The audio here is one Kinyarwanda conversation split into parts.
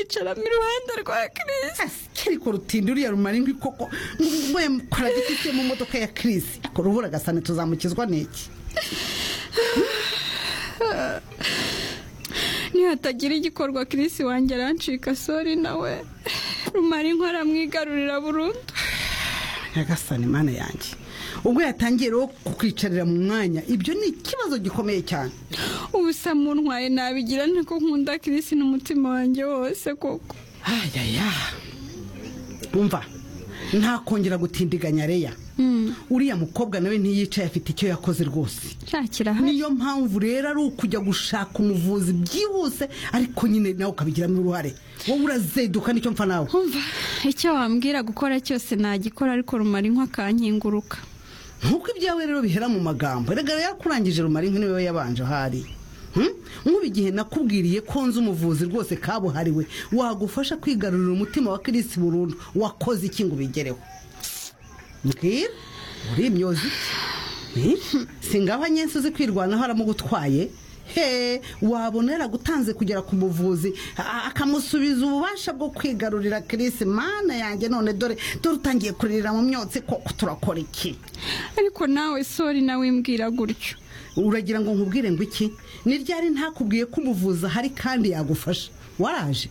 yicara mu ruhande rwa kirisi kiri kurutinda uriya rumara inkwi koko mvuye kora gitite mu modoka ya kirisi urubura agasane tuzamukizwa n'iki nihatagira igikorwa kirisi wanjye arancika sori nawe rumara inkwi aramwigarurira burundu nyagasane mana yanjye ubwo yatangiye rero kukwicarira mu mwanya ibyo ni ikibazo gikomeye cyane ubu samu ntwaye nabigira niko nkunda kirisi n'umutima wanjye wose koko ayaya umva ntakongera gutindiganya reya uriya mukobwa nawe ntiyicaye afite icyo yakoze rwose nshakira niyo mpamvu rero ari ukujya gushaka umuvuzi byihuse ariko nyine nawe ukabigiramo uruhare wowe urazeduka nicyo mpfa nawe kumva icyo wambwira gukora cyose nagikora ariko rumara inkwi akankinguruka nkuko ibyawe rero bihera mu magambo rega yakurangije rumara inkwi niwe yabanje ahari Hmm? nk'ubu igihe nakubwiriye ko nzi umuvuzi rwose kabuhariwe wagufasha kwigarurira umutima wa kirisi burundu wakoze iki ngo ubigereho mbwira uri imyozi si ngaho nyinshi uzi kwirwanaho aramugutwaye he wabona yaragutanze kugera ku muvuzi a- akamusubiza ububasha bwo kwigarurira kirisi mana yanjye none dore dore utangiye kuririra mu myotsi koko turakora iki ariko nawe sori nawe imbwira gutyo uragira ngo nkubwire ngo iki ni ryari ntakubwiye ko umuvuzi ahari kandi yagufasha waraje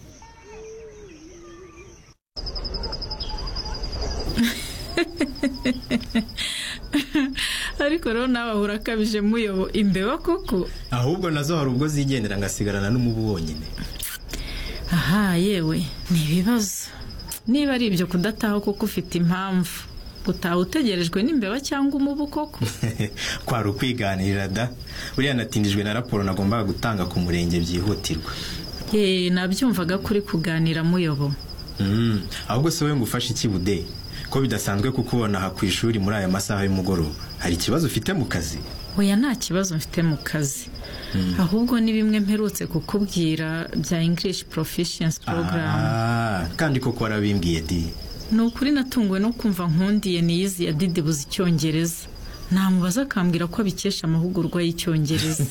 ariko rero nawe ahura akabije muyobo imbeba koko ahubwo nazo hari ubwo zigendera ngasigarana n'umubu wonyine aha yewe ni ibibazo niba ari ibyo kudataha kuko ufite impamvu gutaha utegerejwe n'imbeba cyangwa umubu koko kwari ukwiganirira da buriya natindijwe na raporo nagombaga gutanga ku murenge byihutirwa yeee nabyumvaga kuri kuganira muyobo Mm, ahubwo se wowe ngo ufashe iki bude ko bidasanzwe kukubona aha ku ishuri muri aya masaha y'umugoroba hari ikibazo ufite mu kazi oya nta kibazo mfite mu kazi ahubwo ni bimwe mperutse kukubwira bya english proficiency program Ah, kandi koko warabimbwiye di ni ukuri natunguwe no kumva nkundiye niyizi ya didibuza icyongereza namubaza akambwira ko abikesha amahugurwa y'icyongereza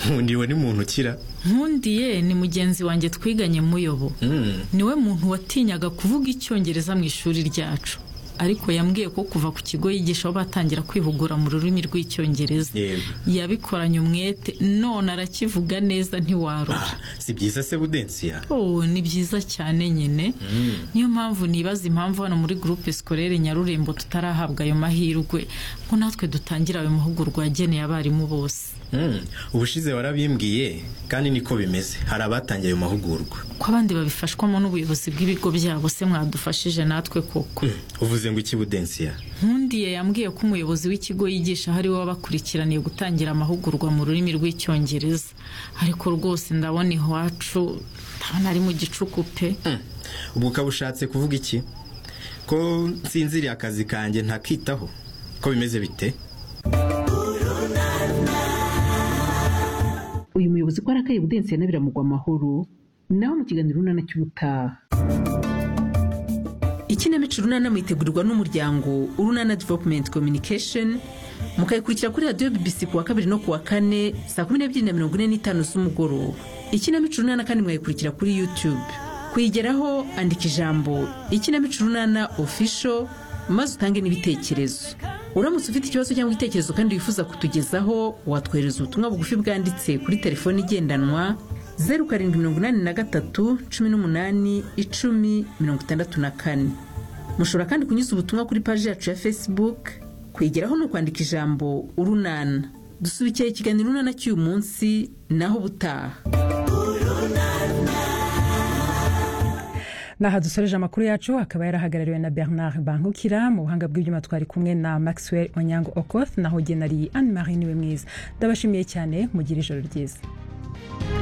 nkundi ni muntu ukira nkundiye ni mugenzi wanjye twiganye muyobo Mm. niwe muntu watinyaga kuvuga icyongereza mu ishuri ryacu ariko yambwiye ko kuva ku kigo yigishaho batangira kwihugura mu rurimi rw'icyongereza Yego. yabikoranye umwete none arakivuga neza ntiwarura Ah, si byiza se budensiya Oh, ni byiza cyane nyine niyo mpamvu nibaza impamvu hano muri gurupe sikorere nyarurembo tutarahabwa ayo mahirwe ngo natwe dutangira ayo mahugurwa yageneye abarimu bose Mm, ubushize warabimbwiye kandi niko bimeze hari abatangiye ayo mahugurwa ko abandi babifashwamo n'ubuyobozi bw'ibigo byabo se mwadufashije natwe koko Mm, uvuze ngo iki budensiya nkundiye yambwiye ko umuyobozi w'ikigo yigisha hari we wabakurikiraniye gutangira amahugurwa mu rurimi rw'icyongereza ariko rwose ndabona iwacu ndabona ari mu gicuku pe Mm, ubwo ukaba ushatse kuvuga iki ko nsinziriye akazi kanjye ntakitaho ko bimeze bite uyu muyobozi ko arakaye budensi yanabirambwa amahoro nawe mu kiganiro urunana cy'ubutaha ikinamico urunana mwitegurirwa n'umuryango urunana developumenti kominikesheni mukayikurikira kuri radiyo bibisi ku wa kabiri no ku wa kane saa kumi n'ebyiri na mirongo ine n'itanu z'umugoroba ikinamico urunana kandi mwayikurikira kuri yutube kuyigeraho andika ijambo ikinamico urunana ofisho maze utange n'ibitekerezo uramutse ufite ikibazo cyangwa igitekerezo kandi wifuza kutugezaho watwohereza ubutumwa bugufi bwanditse kuri telefoni igendanwa zeru karindwi mirongo inani na gatatu cumi n'umunani icumi mirongo itandatu na kane mushobora kandi kunyuza ubutumwa kuri paji yacu ya facebook kwigeraho ni ukwandika ijambo urunana dusubikiye ikiganiro urunana cy'uyu munsi naho ubutaha naha dusoreje amakuru yacu akaba yarahagarariwe na bernard bankukira mu buhanga bw'ibyuma twari kumwe na maxwell onyango okoth naho genari anne marie niwe mwiza ndabashimiye cyane mugire ijoro ryiza